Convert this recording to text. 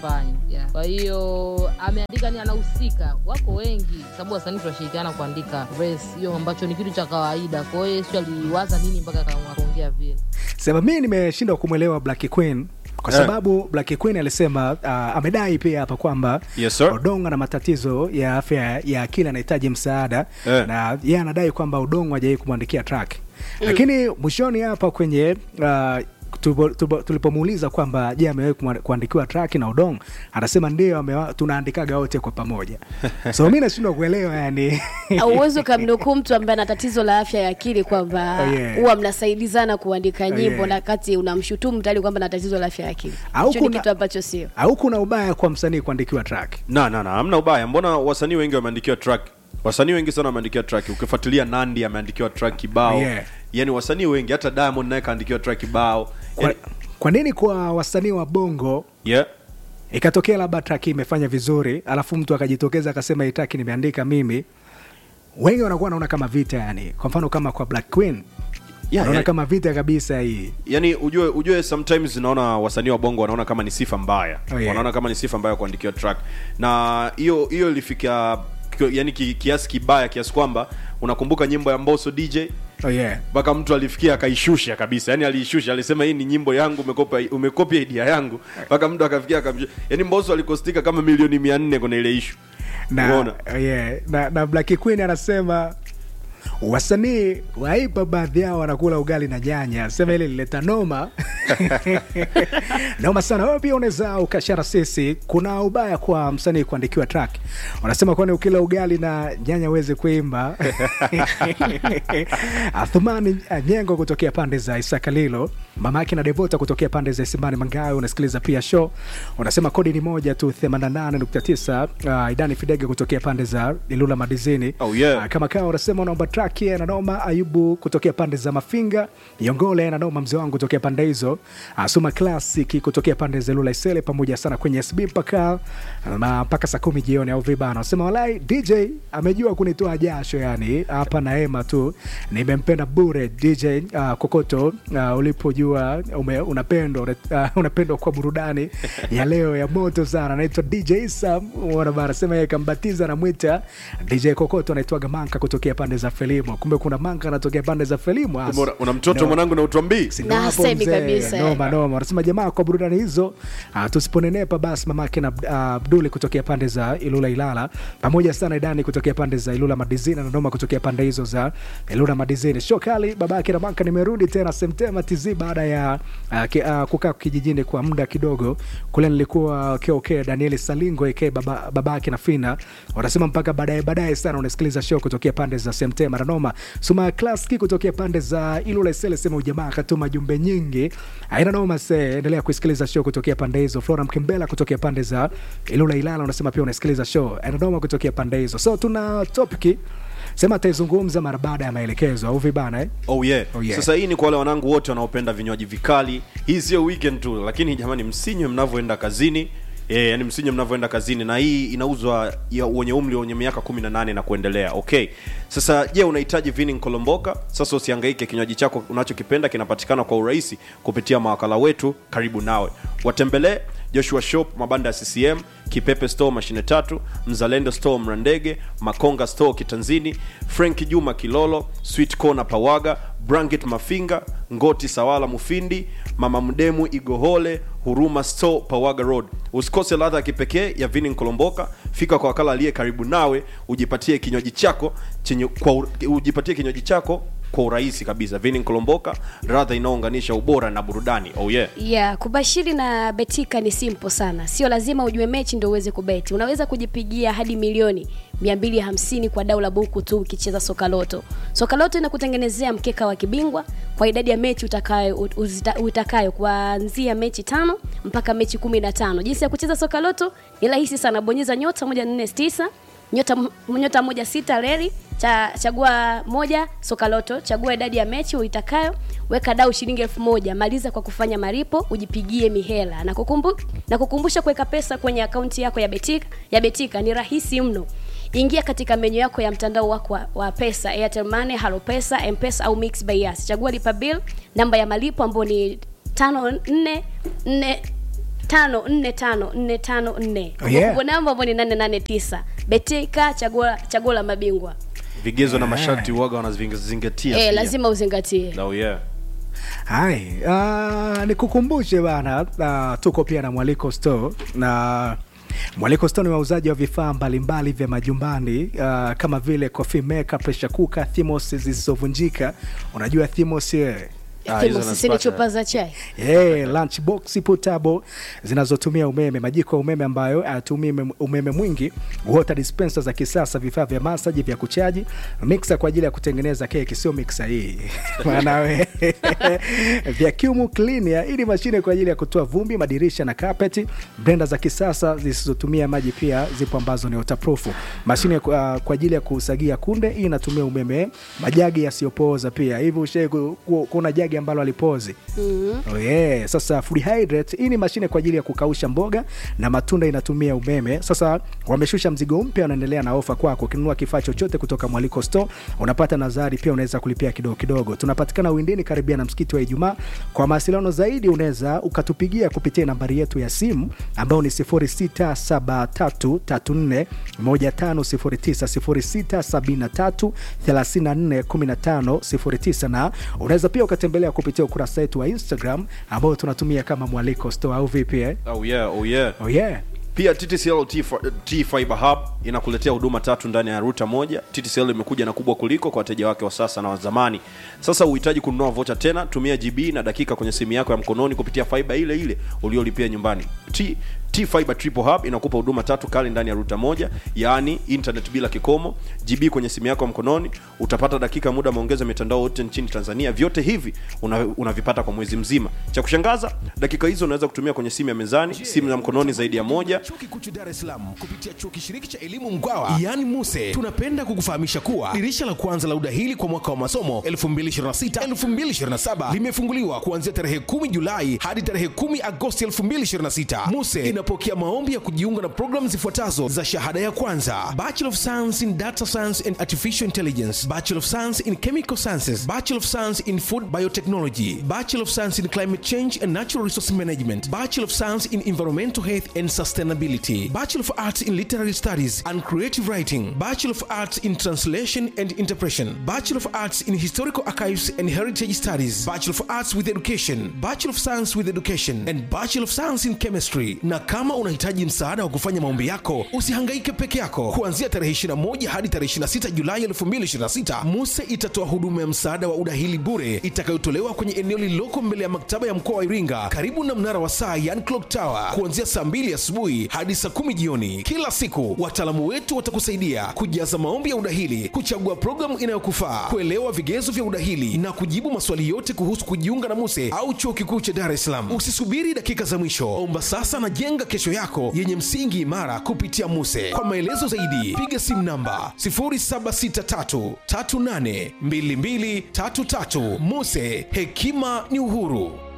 afanye yeah. Kwa hiyo ameandika ni anahusika, wako wengi, sababu wasanii tunashirikiana kuandika verse hiyo, ambacho ni kitu cha kawaida. Kwa hiyo Yesu aliwaza nini mpaka akaamua kuongea vile. sema mi nimeshindwa kumwelewa Black Queen kwa Eh. sababu Black Queen alisema uh, amedai pia hapa kwamba Yes, sir. Odongo ana matatizo ya afya ya akili, anahitaji msaada Eh. na yeye anadai kwamba Odongo hajawahi kumwandikia track, lakini mwishoni hapa kwenye uh, tupo- tupo- tulipomuuliza kwamba je, amewahi kumwa- kuandikiwa track na Odongo, anasema ndio, amewa- tunaandikaga wote kwa pamoja. So mi nashindwa kuelewa yani auwezi ukamnukuu mtu ambaye ana tatizo la afya ya akili kwamba Oh, yeah. huwa mnasaidizana kuandika nyimbo yeah. na kati unamshutumu tayari kwamba ana tatizo la afya ya akili Au hicho ni kuna- kitu ambacho sio au kuna ubaya kwa msanii kuandikiwa track? na na na hamna ubaya mbona wasanii wengi wameandikiwa track wasanii wengi sana wameandikiwa track ukifuatilia nandi ameandikiwa track kibao Yeah. yani wasanii wengi hata diamond naye kaandikiwa track kibao Kwa, yani, kwa nini kwa wasanii wa bongo yeah. ikatokea labda track imefanya vizuri alafu mtu akajitokeza akasema hii track nimeandika mimi wengi wanakuwa wanaona kama vita yani kwa mfano kama kwa black queen Yeah, wanaona yani- kama vita kabisa hii yani ujue ujue sometimes naona wasanii wa bongo wanaona kama ni sifa mbaya Oh, yeah. wanaona kama ni sifa mbaya kuandikiwa track na hiyo hiyo ilifika ki- yani ki, kiasi kibaya kiasi kwamba unakumbuka nyimbo ya mboso dj oh yeah. mpaka mtu alifikia akaishusha kabisa yani aliishusha alisema hii ni nyimbo yangu umekopa umekopia idea yangu mpaka mtu akafikia akamshusha yani mboso alikostika kama milioni mia nne kwenye ile ishu na, Umeona? oh yeah. na, na black queen anasema wasanii waipa baadhi yao wanakula ugali na nyanya sema ile lileta noma noma sana wewe pia unaweza ukashara sisi kuna ubaya kwa msanii kuandikiwa track wanasema kwani ukila ugali na nyanya uweze kuimba athumani nyengo kutokea pande za isakalilo mama yake na devota kutokea pande za isimani mangayo unasikiliza pia show unasema kodi ni moja tu 88.9 uh, idani fidege kutokea pande za ilula madizini Oh, yeah. Ah, kama kawa unasema unaomba track ya nanoma ayubu kutokea pande za mafinga yongole nanoma mzee wangu kutokea pande hizo Ah, suma classic kutokea pande za lula isele pamoja sana kwenye sb mpaka ah, mpaka saa kumi jioni au vibana unasema walai dj amejua kunitoa jasho yani hapa na ema tu nimempenda bure dj uh, kokoto uh, ulipojua ume, unapendwa uh, unapendwa kwa burudani ya leo ya moto sana anaitwa dj sam unaona bana sema yeye kambatiza anamwita dj kokoto anaitwaga manka kutokea pande za felimo kumbe kuna manka anatokea pande za felimo As- una, una mtoto No. mwanangu na utwambii Si Na ndo hapo hasemi mzee. kabisa, noma noma anasema jamaa kwa burudani hizo uh, tusiponenepa basi mamake na uh, abduli kutokea pande za ilula ilala pamoja sana idani kutokea pande za ilula madizini na noma kutokea pande hizo za ilula madizini shokali babake na manka nimerudi tena semtema tz baada ya uh, ki, uh, kukaa kijijini kwa muda kidogo kule nilikuwa kok danieli salingo ak baba, babake na fina wanasema mpaka baadaye baadaye sana unasikiliza show kutokea pande za semtema na noma suma klaski kutokea pande za ilula isele sema ujamaa akatuma jumbe nyingi aina noma se endelea kusikiliza show kutokea pande hizo flora mkembela kutokea pande za ilula ilala unasema pia unasikiliza show aina noma kutokea pande hizo so tuna topiki sema ataizungumza mara baada ya maelekezo au vibana eh? Oh yeah. Oh yeah. Sasa hii ni kwa wale wanangu wote wanaopenda vinywaji vikali. Hii sio weekend tu, lakini jamani, msinywe mnavyoenda kazini. E, yani msinywe mnavyoenda kazini, na hii inauzwa ya wenye umri wenye miaka 18 na kuendelea. Okay, sasa je, unahitaji vini kolomboka? Sasa usihangaike, kinywaji chako unachokipenda kinapatikana kwa urahisi kupitia mawakala wetu karibu nawe. Watembelee Joshua Shop, mabanda ya CCM, Kipepe Store mashine tatu, Mzalendo Store Mrandege, Makonga Store Kitanzini, Frank Juma Kilolo, Sweet Corner Pawaga, Branket Mafinga, Ngoti Sawala Mufindi, Mama Mdemu Igohole, Huruma Store Pawaga Road. Usikose ladha ya kipekee ya vini Nkolomboka. Fika kwa wakala aliye karibu nawe, ujipatie kinywaji chako chenye kwa ur- ujipatie kinywaji chako kwa urahisi kabisa. Vini Nkolomboka, ladha inayounganisha ubora na burudani. Oh yeah. yeah, kubashiri na betika ni simple sana sio lazima ujue mechi ndo uweze kubeti unaweza kujipigia hadi milioni 250 kwa dau la buku tu ukicheza sokaloto sokaloto inakutengenezea mkeka wa kibingwa kwa idadi ya mechi utakayo, uzita, utakayo kuanzia mechi tano mpaka mechi kumi na tano jinsi ya kucheza sokaloto ni rahisi sana bonyeza nyota moja nne tisa nyota, nyota moja sita reli cha, chagua moja sokaloto chagua idadi ya mechi uitakayo weka dau shilingi elfu moja maliza kwa kufanya malipo ujipigie mihela na, kukumbu, na kukumbusha kuweka pesa kwenye akaunti yako ya betika ya betika ni rahisi mno ingia katika menyu yako ya mtandao wako wa, wa pesa airtel money halo pesa mpesa au mix by Yas. chagua lipa bill namba ya malipo ambayo ni tano nne nne tano nne tano nne tano nne Oh, yeah. Kumbukumbu namba ambao ni nane nane tisa betika chaguo chaguo la mabingwa vigezo na masharti uwaga wanazingatia eh, pia. lazima uzingatie oh, yeah. hai uh, nikukumbushe bana uh, tuko pia na mwaliko store na mwaliko store ni wauzaji wa vifaa mbalimbali vya majumbani uh, kama vile coffee maker pressure cooker thimos zisizovunjika unajua thimos eh? Ah, hizo Timo, sisi ni nazipata. chupa za chai Hey, lunch box portable zinazotumia umeme, majiko ya umeme ambayo hayatumii umeme- umeme mwingi, water dispenser za kisasa, vifaa vya masaji vya kuchaji, mixer kwa ajili ya kutengeneza keki, sio mixer hii maana we vacuum cleaner, hii ni mashine kwa ajili ya kutoa vumbi, madirisha na carpet, blender za kisasa zisizotumia maji pia zipo ambazo ni waterproof, mashine kwa, kwa ajili ya kusagia kunde, hii inatumia umeme, majagi yasiyopooza pia. Hivi ushai ku- ku- kuona jagi ambalo alipozi Oh yeah. Sasa food hydrate hii ni mashine kwa ajili ya kukausha mboga na matunda inatumia umeme. Sasa wameshusha mzigo mpya, wanaendelea na ofa kwako. Ukinunua kifaa chochote kutoka Mwaliko Store unapata nazari, pia unaweza kulipia kidogo kidogo. Tunapatikana Windini karibia na msikiti wa Ijumaa. Kwa mawasiliano zaidi unaweza ukatupigia kupitia nambari yetu ya simu ambayo ni 0673341509 0673341509 na unaweza pia ukatembelea kupitia ukurasa wetu wa Instagram ambao tunatumia kama Mwaliko Store au vipi eh? Oh, yeah, oh, yeah. Oh yeah. pia TTCL T, T Fiber Hub inakuletea huduma tatu ndani ya ruta moja. TTCL imekuja na kubwa kuliko kwa wateja wake wa sasa na wa zamani. Sasa uhitaji kununua vocha tena, tumia GB na dakika kwenye simu yako ya mkononi kupitia fiber ile ile uliolipia nyumbani. T T Fiber Triple Hub inakupa huduma tatu kali ndani ya ruta moja, yaani internet bila kikomo, GB kwenye simu yako ya mkononi, utapata dakika muda maongeza mitandao yote nchini Tanzania. Vyote hivi una- unavipata kwa mwezi mzima. Cha kushangaza, dakika hizo unaweza kutumia kwenye simu ya mezani, simu za mkononi zaidi ya moja Chuo Kikuu cha Dar es Salaam kupitia chuo kishiriki cha elimu Mkwawa, yaani MUSE, tunapenda kukufahamisha kuwa dirisha la kwanza la udahili kwa mwaka wa masomo 2026-2027 limefunguliwa kuanzia tarehe 10 Julai hadi tarehe 10 Agosti 2026. MUSE inapokea maombi ya kujiunga na programu zifuatazo za shahada ya kwanza: Bachelor of Science in Data Science and Artificial Intelligence, Bachelor of Science in Chemical Sciences, Bachelor of Science in Food Biotechnology, Bachelor of Science in Climate Change and Natural Resource Management, Bachelor of Science in Environmental Health and Sustainability, Bachelor of Arts in Literary Studies and Creative Writing, Bachelor of Arts in Translation and Interpretation, Bachelor of Arts in Historical Archives and Heritage Studies, Bachelor of Arts with Education, Bachelor of Science with Education and Bachelor of Science in Chemistry. Na kama unahitaji msaada wa kufanya maombi yako, usihangaike peke yako. Kuanzia tarehe 21 hadi tarehe 26 Julai 2026, MUSE itatoa huduma ya msaada wa udahili bure itakayotolewa kwenye eneo lililoko mbele ya maktaba ya mkoa wa Iringa karibu na mnara wa saa yani clock tower kuanzia saa 2 asubuhi hadi saa 10 jioni kila siku. Wataalamu wetu watakusaidia kujaza maombi ya udahili, kuchagua programu inayokufaa, kuelewa vigezo vya udahili na kujibu maswali yote kuhusu kujiunga na MUSE au chuo kikuu cha Dar es Salaam. Usisubiri dakika za mwisho, omba sasa na jenga kesho yako yenye msingi imara kupitia MUSE. Kwa maelezo zaidi, piga simu namba 0763382233. MUSE, hekima ni uhuru.